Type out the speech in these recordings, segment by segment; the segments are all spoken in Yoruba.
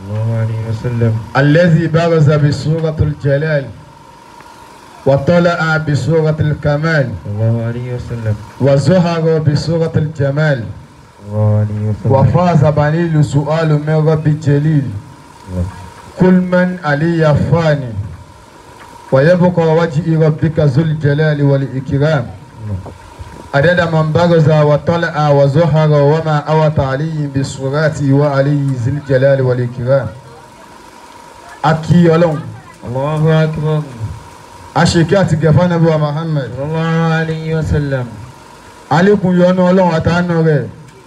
الله عليه وسلم الذي برز بسورة الجلال وطلع بسورة الكمال الله عليه وسلم وزهر بسورة الجمال الله عليه وسلم وفاز بنيل سؤال من رب الجليل الله. كل من علي فاني ويبقى وجه ربك ذو الجلال والإكرام عدد من برز وطلع وزهر وما أوت عليه بصورته وعليه ذي الجلال والإكرام أكي يلون الله أكبر أشكات جفان أبو محمد صلى الله عليه وسلم عليكم يونو يلون أتعنو غير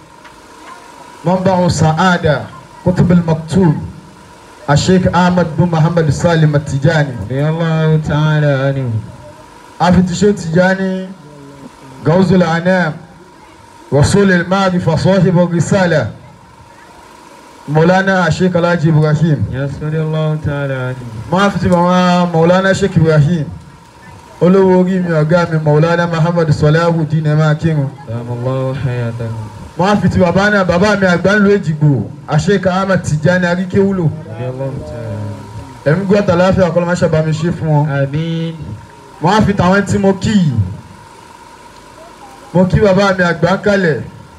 منبع السعادة كتب المكتوب الشيخ أحمد بن محمد سالم التجاني رضي الله تعالى عنه أفتشي تجاني جوز الأنام رسول المعرفة صاحب الرسالة مولانا الشيخ الحاج إبراهيم يسر الله تعالى عنه máa fi ti màmá maulana sheikh ibrahim olówó orí mi ọ̀gá mi maulana muhammad sọláhù dínà máa kírun دام الله حياته máa fi ti bàbá náà bàbá mi àgbà ńlò èjìgbò àṣekà ahmed tijani aríkéwúlò رضي الله تعالى عنه ẹ̀mí gbọ́dọ̀ láfíà kọ́ ló máa ṣàbàmì ṣe fún wọn آمين máa fi tàwọn tí mo kí yìí mo kí bàbá mi àgbà ń kalẹ̀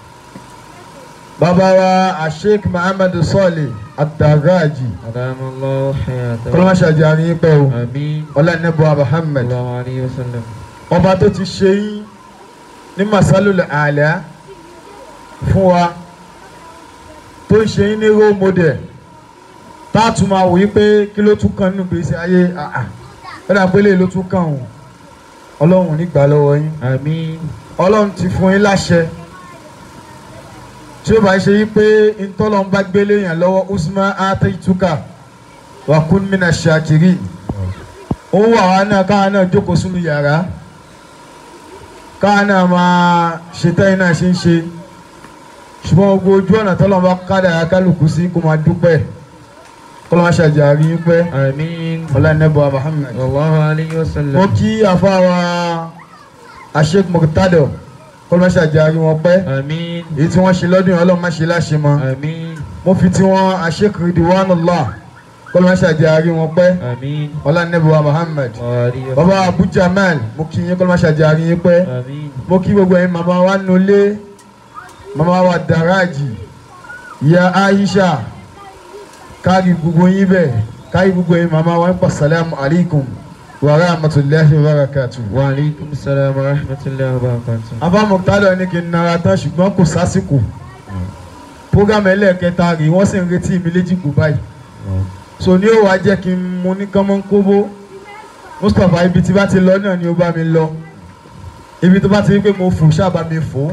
bàbá wa àṣek muhammad sọ́ọ̀lì àdàgáàjì دام الله kọ́ ló máa حياته ṣàjàrí yín pẹ́ o آمين ọlọ́ọ̀nẹ́bọ̀ muhammad. صلى الله عليه وسلم ọba tó ti ṣe yín ní masalul àlá fún wa tó ń ṣe yín ní role model tá a tún máa wò yí pé kí ló tún kàn nínú gbèsè ayé àà lọ́dà pé lè ló tún kàn ọ́n ọlọ́run ò ní gbà lọ́wọ́ yín آمين ọlọ́run ti fún yín láṣẹ tí ó bá ṣe yí pé ntọ́lọ́n bá gbélé yàn lọ́wọ́ usman ataituka wa kun mina shakiri ó wà wá náà káwa náà jókòó sínú yàrá káwa náà máa ṣe tẹ́yìn náà ṣe ń ṣe ṣùgbọ́n gbogbo ojú ọ̀nà tọ́lọ́n bá kádàrá kálukú sí kó máa dúpẹ́ kó máa ṣàjàrí yín pẹ́ آمين ọlọ́nẹ́bọ̀ Muhammad صلى الله عليه mo وسلم kí àfáwà Sheikh Murtado kó máa ṣàjàrí wọn pẹ́ آمين èyí tí wọ́n ṣe lọ́dún yìí ọlọ́run má ṣe láṣẹ mọ́ آمين mo fi tí wọ́n Sheikh Ridwanullah kó máa ṣàjàrí wọn pẹ́ آمين ọlọ́nẹ́bọ̀ Muhammad وعليه bàbá Abu Jamal mo kí yín kó máa ṣàjàrí yín pẹ́ آمين mo kí gbogbo ẹ̀yin màmá wa nulẹ̀ màmá wa Daraji ìyá Aisha kárí gbogbo yín bẹ́ẹ̀ kárí gbogbo ẹ̀yin màmá wa ń pa salamu alaykum wa rahmatulahi wa barakatuh. وعليكم السلام ورحمة الله وبركاته Abá Mọ̀tálọ̀ ní kí n nara tán ṣùgbọ́n kò sásìkò. Prógámù ẹlẹ́ẹ̀kẹta rèé wọ́n sì ń retí mi léjìgbò báyìí. So ní ó wàá jẹ́ kí n mu ní kánmọ́ kóbó. Mustapha ibi tí bá ti lọ náà ni ó bá mi lọ. Ibi tó bá ti rí pé mo fò ṣáà bá mi fò.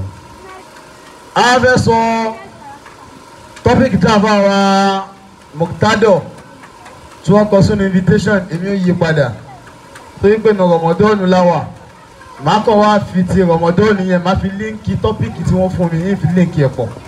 A fẹ́ sọ tọ́pìkì tí a fà wá Mọ̀tádọ̀ tí wọ́n kọ sínú invitation èmi ò yí padà. Torí pé nà Rọ̀mọ́dọ́ọ̀nù láwà màá kọ́ wá fi ti rọmọdọ́ọ̀nù yẹn màá fi líǹkì tọ́pìkì tí wọ́n fún mi yín fi líǹkì ẹ̀ pọ̀.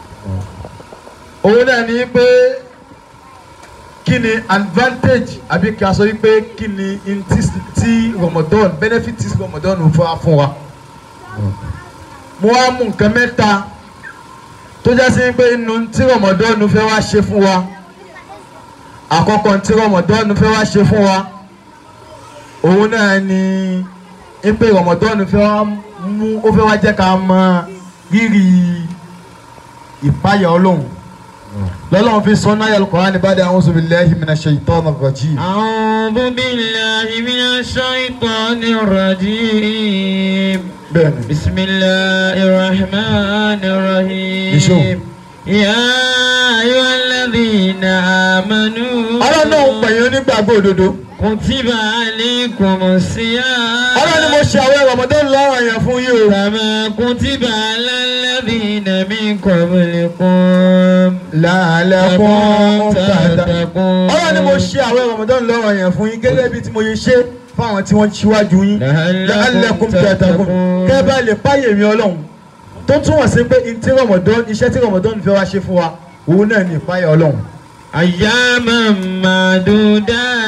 òun náà ní pé kí ni advantage àbí kí a sọ wípé kí ni in tí tí rọmọdọ́ọ̀nù benefit tí rọmọdọ́ọ̀nù fún wa fún wa. mo wá mú nǹkan mẹ́ta tó já sí pé inú tí rọmọdọ́ọ̀nù fẹ́ wá ṣe fún wa àkọ́kọ́ tí rọmọdọ́ọ̀nù fẹ́ wá ṣe fún wa òun náà ni ipe rọmọdọ́ọ̀nù fẹ́ wá mú ó fẹ́ wá jẹ́ ká mọ rírì ìpáyà ọlọ́run lọ́lọ́run fi sọ náà yàlùkọ́ ní bá dé a'udhu billahi minash shaitanir rajim. أعوذ بالله من الشيطان الرجيم bẹ́ẹ̀ni بسم الله الرحمن Nisho. الرحيم يا أيها الذين آمنوا ọlọ́run náà ń pẹ̀yìn onígbàgbọ́ òdodo كتب عليكم الصيام ọlọ́run ni mo ṣe àwọn rọmọdọ́ọ̀nù lọ́rọ̀ yẹn fún yín o. كما كتب على الذين من قبلكم la'allakum tattaqun. تتقون ọlọ́run ni mo ṣe àwọn rọmọdọ́ọ̀nù lọ́rọ̀ yẹn fún yín gẹ́gẹ́ bí tí mo yẹ ṣe fún àwọn tí wọ́n ṣíwájú yín. la'allakum tattaqun kẹ́ bá lè páyè mi ọlọ́run tó túmọ̀ sí pé ntí rọmọdọ́ọ̀nù iṣẹ́ tí rọmọdọ́ọ̀nù fẹ́ wá ṣe fún wa òun náà ní ìpáyà ọlọ́run. أياما معدودات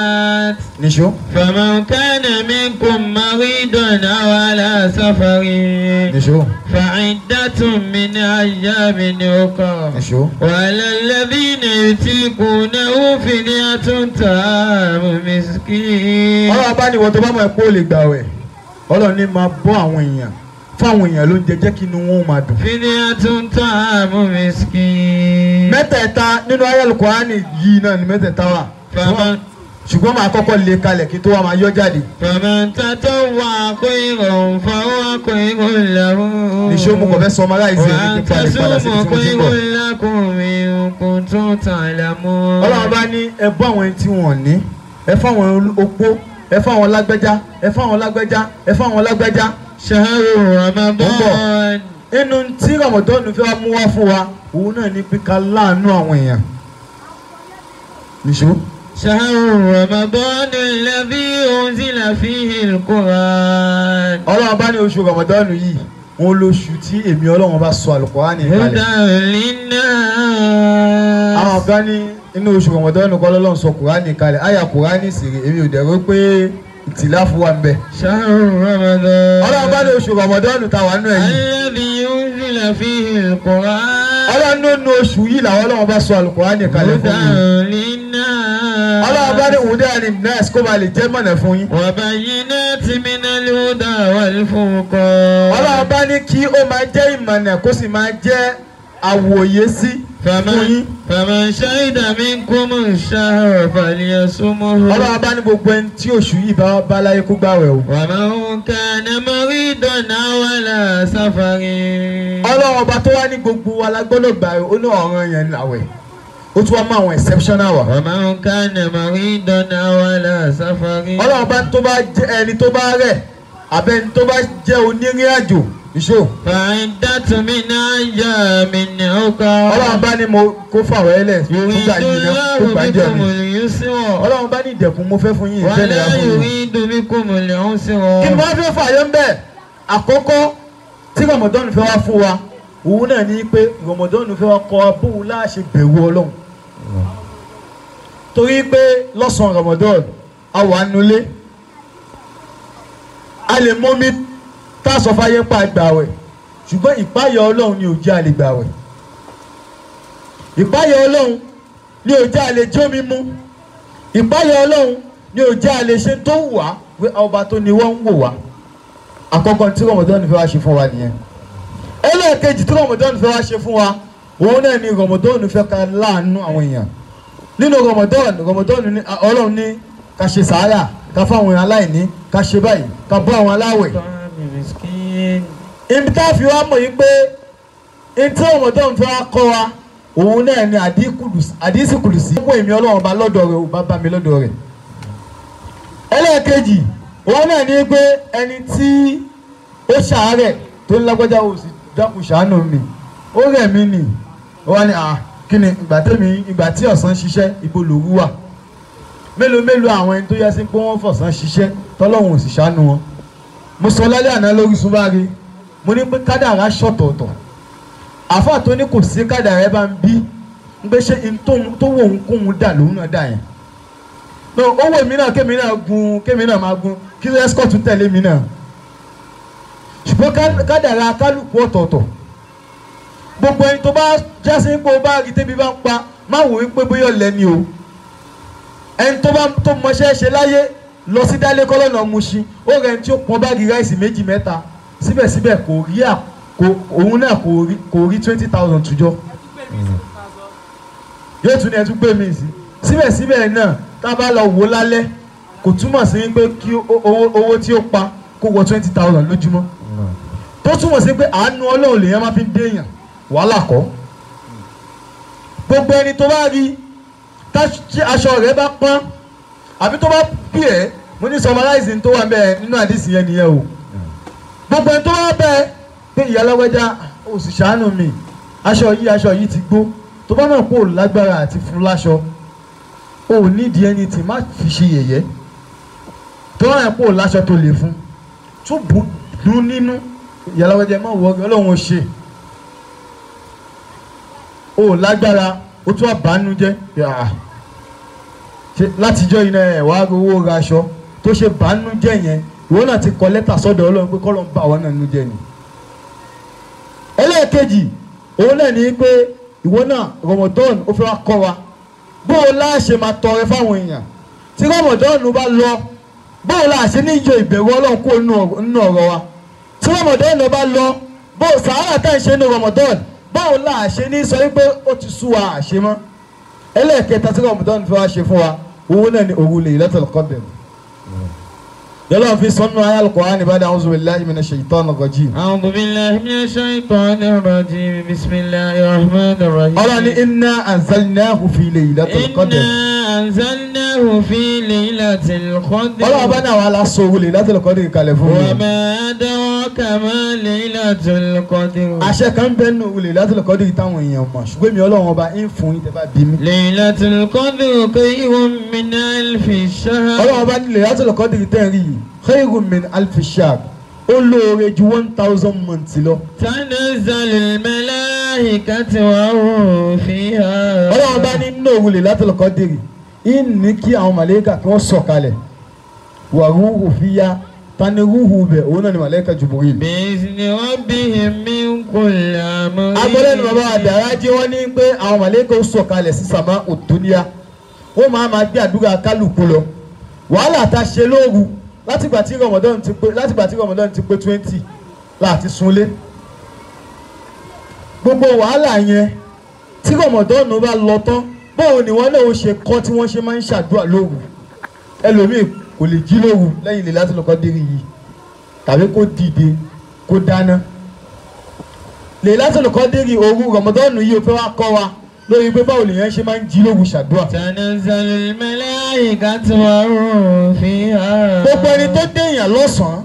níṣó فمن كان منكم مريضا أو على سفر níṣó فعدة من أيام أخرى níṣó. وعلى الذين يطيقونه فدية طعام مسكين ọlọ́run bá ní ìwọ tó bá mọ̀ ẹ́ pé ó lè gbà wẹ̀ ọlọ́run ní máa bọ́ àwọn èèyàn fún àwọn èèyàn ló ń jẹ jẹ́ kí inú wọn ó máa dùn. فدية طعام مسكين mẹ́tẹ̀ẹ̀ta nínú ayélujára yìí náà ni mẹ́tẹ̀ẹ̀ta wà فمن ṣùgbọ́n máa kọ́kọ́ lé kalẹ̀ kí tó wá máa yọ jáde. فمن تطوع خيرا فهو خير له níṣó mo kàn fẹ́ sọ ọmọ aláìsí ẹni وأن kí n padà padà sí ibi تصوموا tí mo ti ń خير bọ̀. لكم إن كنتم تعلمون ọlọ́run bá ní ẹ bọ́ àwọn ẹni tí wọ́n ní ẹ fáwọn opó ẹ fáwọn lágbẹ́já ẹ fáwọn lágbẹ́já ẹ fáwọn lágbẹ́já. شهر رمضان inú tí rọmọdọ́nù fẹ́ wá mú wá fún wa òun náà ní pé ká láàánú àwọn èèyàn. níṣó. شهر رمضان الذي أنزل فيه القرآن ọlọ́run bá ní oṣù rọmọdọ́nù yìí wọn lóṣù tí èmi ọlọ́run bá sọ àlùkùránì هدى kalẹ̀. àwọn للناس kan ní inú oṣù rọmọdọ́nù kọ́ lọ́lọ́run sọ kùránì kalẹ̀ àyà kùránì sì rè èmi ò dẹ̀rọ pé ìtìláfù wà ń bẹ̀. شهر رمضان ọlọ́run bá ní oṣù rọmọdọ́nù táwa nù ẹ̀ yìí. الذي أنزل فيه القرآن ọlọ́run ló nu oṣù yìí làwọn ọlọ́run bá sọ àlùkùránì kalẹ̀ fún هدى yín. للناس ọlọ́run bá ní òde àní nurse kó ba lè jẹ́ mọ̀nà fún yín. وبينات من الهدى والفرقان ọlọ́run bá ní kí ó máa jẹ́ ìmọ̀nà kó sì máa jẹ́ àwòye sí fún فمن yín. فمن شهد منكم الشهر فليصمه ọlọ́run bá ní gbogbo ẹni tí oṣù yìí bá bá láyé kó gbàwẹ̀ o. ومن كان مريضا أو على سفر ọlọ́run ọba tó wá ní gbogbo wa la gbọ́dọ̀ gbà ó ní ọ̀ràn yẹn làwẹ̀ ó tún wá mú àwọn exceptional wà. ومن كان مريضا أو على سفر ọlọ́run ọba tó bá jẹ́ ẹni tó bá rẹ̀ àbẹ́ni tó bá jẹ́ onírìn àjò ìṣó. فعدة من أيام ọlọ́run أخرى bá ní mo kó fàwọ̀ ẹlẹ̀ يريد fúgbà yìí náà kó الله gbàjẹ́ بكم mi. اليسر ọlọ́run bá ní ìdẹ̀kùn mo fẹ́ fún yín ìfẹ́ nìyà ولا fún yín. يريد بكم kí ni العسر wọ́n fẹ́ fàyọ́ ń bẹ̀ àkọ́kọ́ tí rọmọdọ́nù fẹ́ wá fún wa òun náà ní pé rọmọdọ́nù fẹ́ wá kọ́ wa bóun láṣẹ bẹ̀rù ọlọ́run torí pé lọ́sàn-án rọmọdọ́nù a wà nulẹ̀ a lè mọ́mí tá a sọ fáyé pa àgbàwẹ̀ ṣùgbọ́n ìpáyà ọlọ́run ni ò jẹ́ a lè gbàwẹ̀ ìpáyà ọlọ́run ni ò jẹ́ a lè jómi mú ìpáyà ọlọ́run ni ò jẹ́ a lè ṣe tó wù wá pé ọba tó ni wọ́n ń wò wá àkọ́kọ́ tí rọmọdọ́nù fẹ́ wá ṣe fún wa nìyẹn ẹlẹ́ẹ̀kejì tí rọmọdọ́nù fẹ́ wá ṣe fún wa òun náà ni rọmọdọ́nù fẹ́ ká láàánú àwọn èèyàn nínú rọmọdọ́nù rọmọdọ́nù ní ọlọ́run ní ká ṣe sàárà ká fáwọn èèyàn aláìní ká ṣe báyìí ká bọ́ àwọn aláwẹ̀ طعام مسكين ibi tá a fi wá mọ̀ yìí pé ní tí rọmọdọ́nù fẹ́ wá kọ́ wa òun náà ni àdísì kùlùsí fún èmi ọlọ́run bá lọ́dọ̀ rẹ̀ ò bá bá mi lọ́dọ̀ rẹ̀ ẹlẹ́ẹ̀kejì òun náà ní pé ẹni tí ó ṣàárẹ̀ tó ń lágbájá ó sì dákun ṣàánú mi ó rẹ̀ mí nì ó wá ní à kí ni ìgbà tẹ́mi ìgbà tí ọ̀sán ṣiṣẹ́ ibo lòru wà mélòó mélòó àwọn ẹni tó yẹ sí pé wọ́n fọ̀sán ṣiṣẹ́ tọ́lọ́hún ò sì ṣàánú wọn mo sọ lálẹ́ àná lórí sunbáre mo ní pé kádàrá ṣọ̀tọ̀ọ̀tọ̀ àfáà tó ní kò sí kádàrá ẹ bá ń bí ń gbé ṣe in tóun- tó wò ń kóun dà lòun náà dà yẹn no owó mi náà kémi náà gun kémi náà máa gun kí escort tún tẹ̀lé mi náà ṣùgbọ́n ká- kádàrá kálukú ọ̀tọ̀ọ̀tọ̀ gbogbo ẹni tó bá jásí pé o bá rí tẹ́bi bá ń pa má wò wípé bóyá lẹ́ni o ẹni tó bá tó mọṣẹ́ ṣe láyé lọ sí dálé kọ́lọ́nà Mushin ó rẹ̀ ẹni tí ó pọn báàgì ráìsì méjì mẹ́ta síbẹ̀síbẹ̀ kò rí à kò òun náà kò rí kò rí twenty thousand tùjọ yóò tún ní ẹ tún gbé mi sí síbẹ̀síbẹ̀ náà tá a bá lọ wò lálẹ́ kò túmọ̀ sí pé kí ó- owó owó tí ó pa kó wọ twenty thousand lójúmọ́ tó túmọ̀ sí pé àánú ọlọ́run lèèyàn máa fi ń déèyàn wàhálà kọ́ gbogbo ẹni tó bá rí tá- tí aṣọ rẹ̀ bá pọ́n àbí tó bá pì ẹ́ mo ní sọmaláìsì tó wà bẹ́ẹ̀ nínú àdìsí yẹn nìyẹn o gbogbo ẹni tó bá bẹ́ẹ̀ pé ìyá alágbẹ́já ó sì ṣàánú mi aṣọ yìí aṣọ yìí ti gbó tó bá náà kó o lágbára àti fún láṣọ o ò nídìí ẹni tí má fi ṣe yẹ̀yẹ́ tó náà kó o láṣọ tó lè fún tún bù dún nínú ìyá alágbẹ́já má wọ ọlọ́run ó ṣe o ò lágbára o tún àbánújẹ́ yàrá ṣe látijọ́ iná ẹ̀ wá owó ra aṣọ tó ṣe bánú jẹ́ yẹn ìwọ náà ti kọ lẹ́tà sọ́dọ̀ ọlọ́run pé kọ́lọ́n bá àwọn náà nú jẹ́ ni. ẹlẹ́ẹ̀kejì òun náà ní pé ìwọ náà rọmọdọ́ọ̀nù ó fẹ́ wá kọ́ wa bó o láṣẹ máa tọrẹ fáwọn èèyàn tí rọmọdọ́ọ̀nù bá lọ bó o láṣẹ ní ìjọ ìbẹ̀rù ọlọ́run kó nínú ọ̀rọ̀ wa tí rọmọdọ́ọ̀nù bá lọ bó o sàárà tá à ń ṣe ní rọmọdọ́ọ̀nù bó o láṣẹ ní sọ wípé ó ti sú wa àṣẹ mọ́ ẹlẹ́ẹ̀kẹta tí rọmọdọ́ọ̀nù fẹ́ wá ṣe fún wa òun náà ni òru Laylatul Qadr yọlọ́run fi sọ́nù ayé al-Qur'an ba'da a'udhu billahi minash shaitanir rajim. أعوذ بالله من الشيطان الرجيم بسم الله الرحمن الرحيم ọlọ́run ní inna anzalnahu fi Laylatil Qadr. إنا أنزلناه في ليلة القدر ọlọ́run bá náà wà lásán òru Laylatil Qadr kalẹ̀ fún mi. وما أدراك ما ليلة القدر àṣẹ kan bẹ́ẹ̀ nù òru Laylatil Qadr táwọn èèyàn mọ̀ ṣùgbọ́n mi ọlọ́run ọba ń fún yín tẹ́ bá bí mi. ليلة القدر خير من ألف شهر ọlọ́run ọba ní Laylatil Qadr tẹ́ ń rí yìí khayrun min alfi shahr ó lóore ju one thousand months lọ. تنزل الملائكة وروح فيها ọlọ́run bá ní nínú òru Laylatil Qadr yìí ní kí àwọn màlẹ́kà kí wọ́n sọ̀kalẹ̀ wà rúhù fíyá tani rúhù bẹ̀ òun náà ni màlẹ́kà Jibril. بإذن ربهم من كل أمر agbọ́lẹ́nu bàbá àdàrà jẹ́ wọ́n ní pé àwọn màlẹ́kà ó sọ̀kalẹ̀ sí sàmà òdúníà wọ́n máa máa gbé àdúrà kálukú lọ wàhálà tá a ṣe lóru látìgbà tí Ramadan ti pé látìgbà tí Ramadan ti pé twenty láti sunlé gbogbo wàhálà yẹn tí Ramadan bá lọ tán báwo ni wọ́n náà ó ṣe kọ́ tí wọ́n ṣe máa ń ṣàdúrà lóru ẹlòmíì kò lè jí lóru lẹ́yìn ilé láti lọ́kọ́ dérí yìí tàbí kó dìde kó dáná lè láti lọ́kọ́ dérí òru Ramadan yìí ó fẹ́ wá kọ́ wa lórí pé báwo lèèyàn ṣe máa ń jí lóru ṣàdúrà. تنزل الملائكة وروح فيها gbogbo ẹni tó déèyàn lọ́sàn-án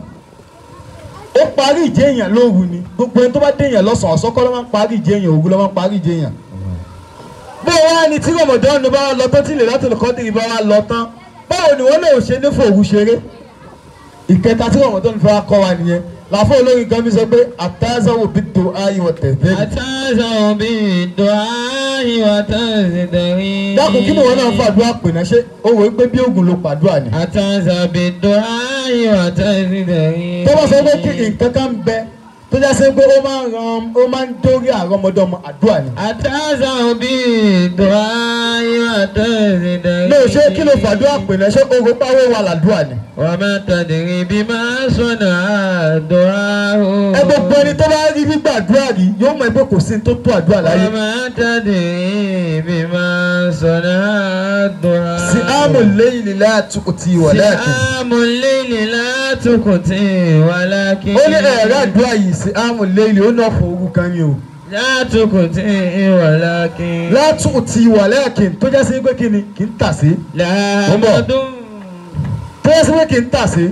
ó parí ìjéèyàn lóru ni gbogbo ẹni tó bá déèyàn lọ́sàn-án ọ̀sọ́kọ́ ló máa ń parí ìjéèyàn òru ló máa ń parí ìjéèyàn. bó wá ni tí Ramadan bá wá lọ tán tí lè láti lọ́kọ́ dìrì bá wá lọ tán báwo ni wọ́n lè ṣe ní fòru ṣeré. ìkẹta tí Ramadan fẹ́ wá kọ́ wa nìyẹn làáfọ̀ olórin kan mi sọ pé àtàzáwò bí tó ayé wọ tẹ̀fẹ́. أتازع بالدعاء وتزدري dákun kí ni wọn náà fàdúrà pè náà ṣé o wò ó pé bí oògùn ló pàdúrà ni. أتازع بالدعاء وتزدري tó bá sọ pé kí nǹkan kan ń bẹ tó já sí pé ó máa ń ran ó máa ń dórí àrọmọdọ́mọ àdúrà ni. أتازع بالدعاء وتزدري ní o ṣe kí ló fàdúrà pè náà ṣé oògùn pàwọ́ wà ládùúà ni. وما تدري بما صنع الدعاء ẹ gbogbo ẹni tó bá rí gbígbàdúrà rí yóò mọ ẹgbẹ́ kò sí ní tó tó àdúrà láyé. وما تدري بما صنع الدعاء sí àmù lẹ́yìn lílá àtúkùtì wọ̀lẹ́ẹ̀kì. صيام الليل لا تقتي ولكن ó ní ẹ̀rọ àdúrà yìí sí àmù lẹ́yìn ó náà fún ogun kan ni o. لا تقتي ولكن látúkùtì wọ̀lẹ́ẹ̀kì tó já sí pé kí ni kì í tà sí. لا Bọ́mbọ̀. مدن tó já sí pé kì í tà sí.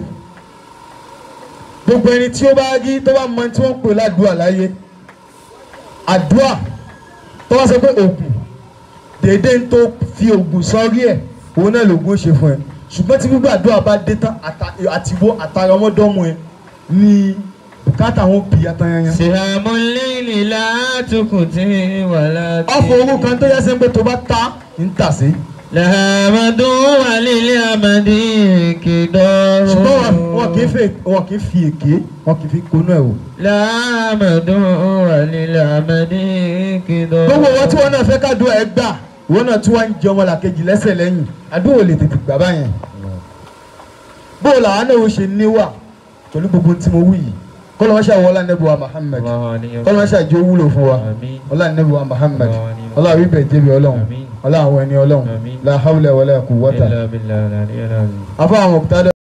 gbogbo ẹni tí ó bá rí tó bá mọ tí wọ́n ń pè ládùúà láyé àdúà tó bá sọ pé ògùn déédéé ń tó fi ògùn sọrí ẹ̀ òun náà lògùn ó ṣe fún ẹ ṣùgbọ́n tí gbogbo àdúrà bá dé tán àtà- àtiwọ́ àtàrà ọmọdọ́mọ ẹ ní bùkátà wọn bì àtàyànyàn. صيام الليل لا تقتي ولكن ọ̀fọ̀ owó kan tó yẹ sẹ́ pé tó bá ta ń tà sí. لها مد وللأمد كدار ṣùgbọ́n wọn- wọn kì í fi wọn kì í fi èké wọn kì í fi konú ẹ̀ o. لها مد وللأمد كدار gbogbo wọn tí wọn náà fẹ́ kádùá ẹ gbà wọn náà tí wọn ń jẹ ọmọlàkejì lẹ́sẹ̀ lẹ́yìn àdúrà lè tètè gbà báyẹn. bó o làwọn náà ó ṣe níwà pẹ̀lú gbogbo tí mo wí yìí kọ́lọ́ wọn ṣàwọ́ ọlá nẹ́bù wa Muhammad الله عليه kọ́lọ́ wọn ṣàjẹ́ wúlò fún wa آمين ọlá nẹ́bù wa Muhammad Àmín. ọlá wíbẹ̀ jẹ́bi ọlọ́run Àmín. ọlá àwọn ẹni ọlọ́run Àmín. la hawla wala quwwata. إلا بالله العلي العظيم afọ àwọn òkúta